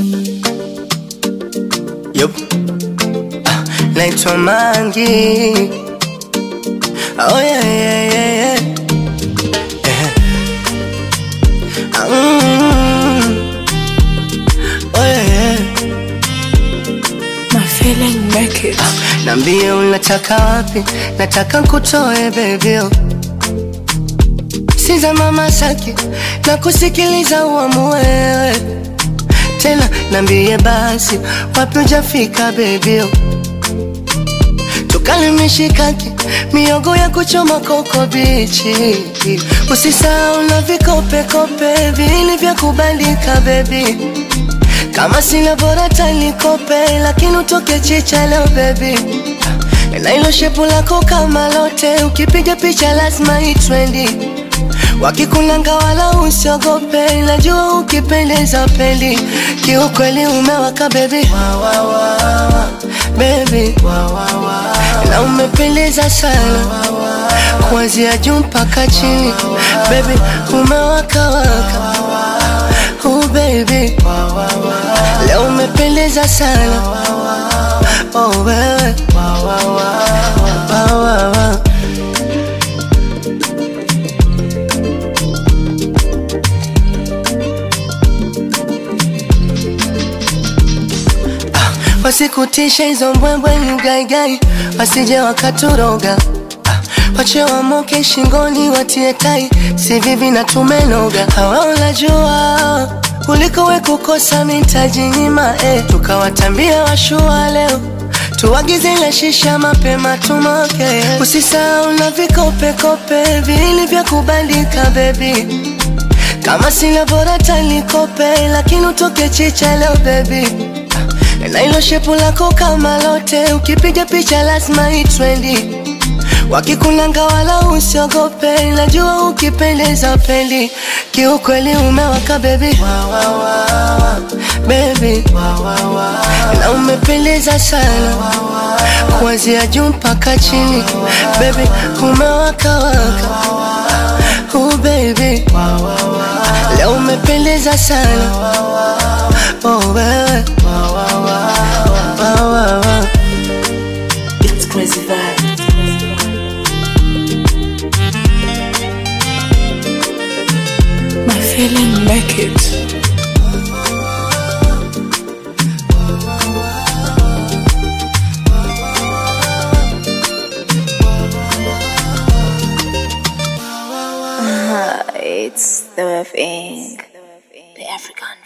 Yup. Ah, naitwa Mangi. Oh yeah, yeah, yeah, yeah. Eh. Ah, mm. Oh yeah, yeah. My feeling make it. Nambie unataka wapi, nataka nkutoe bebio Siza mama saki na kusikiliza uamue wewe tena, nambie basi wapi ujafika bebio, tukale mishikaki miogo ya kuchoma koko bichi, usisahau na vikopekope vili vya kubandika bebi kama sina bora tanikope, lakini utoke chicha leo baby, na ilo shepu lako kama lote, ukipiga picha lazima itrendi. Wakikunanga wala usiogope, najua ukipendeza pendi, kiukweli umewaka baby, baby, na umependeza sana kuanzia juu mpaka chini, baby, umewaka waka, oh baby Leo umependeza sana oh, wewe Wa, wa, wa. Ah, Wasikutisha hizo mbwembwe ni ugaigai, wasije wakaturoga Ah, wache wamoke shingoni watie tai, si vivi na tumenoga. Hawa unajua kuliko we kukosa mitaji nyima eh. Tukawatambia washua leo tuagize ile shisha mapema tumoke, usisahau na vikopekope vili vya kubandika bebi, kama sina bora tanikope, lakini utoke chicha leo bebi, na ilo shepu lako kama lote, ukipiga picha lazima itrendi Wakikunanga wala usiogope, najua ukipendeza pendi, kiukweli umewaka baby, baby, na umependeza sana kuanzia juu mpaka chini, baby, umewaka waka, oh baby, leo umependeza sana, oh wewe, wa, wa, wa. It's crazy vibe. My feeling make it. It's the thing. The African